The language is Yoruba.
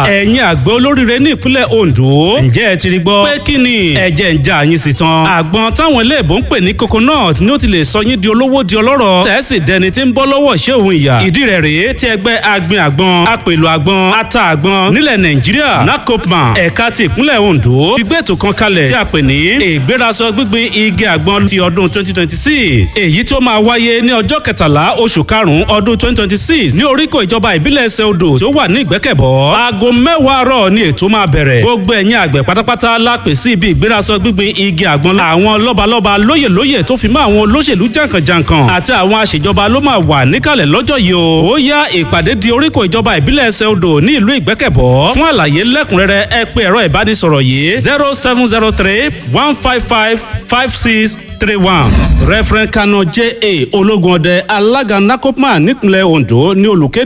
ẹ̀yin àgbẹ̀ olóríire ní ìpínlẹ̀ Ondo ǹjẹ́ ẹ ti rí gbọ́ pé kí ni ẹ̀jẹ̀ ń já yín sí tán àgbọn táwọn iléèbó ń pè ní coconut ni ó ti lè sọ yín di olówó di ọlọ́rọ̀ tẹ̀sí dẹni tí ń bọ́ lọ́wọ́ ṣé òun ìyà ìdí rẹ̀ rèé tí ẹgbẹ́ agbin àgbọn apèlò àgbọn ata àgbọn nílẹ̀ Nàìjíríà NACOPMA ẹ̀ka ti ìpínlẹ̀ Ondo gbígbé ètò kan kalẹ̀ tí a pè ní ìgbérasọ gbígbin igi àgbọn ti ọdún 2026 èyí tí ó máa wáyé ní ọjọ́ kẹtàlá oṣù karùn-ún ọdún 2026 ní oríkò ìjọba ìbílẹ̀ ẹsẹ̀ odò tí ó wà ní ìgbẹ́kẹ̀bọ́ aago mẹ́wàá àárọ̀ ni ètò máa bẹ̀rẹ̀ gbogbo ẹ̀yin àgbẹ̀ pátápátá lápè sí ibi ìgbérasọ gbígbin igi àgbọn àwọn lọ́balọ́ba lóyèlóyè tó fi mọ́ àwọn olóṣèlú jàǹkànjàǹkàn àti àwọn àṣejọba ló máa wà níkàlẹ̀ lọ́jọ́ yìí o ó yá ìpàdé di oríkò ìjọba ìbílẹ̀ ẹsẹ̀ odò ní ìlú ìgbẹ́kẹ̀bọ́ fún àlàyé lẹ́kùnrẹ́rẹ́ ẹ pé ẹ̀rọ ìbánisọ̀rọ̀ yìí zero seven zero three one five five five six three one. Reverend Kano J.A. ológun ọdẹ alága NACOPMA nípínlẹ̀ Ondo ní olùkéde.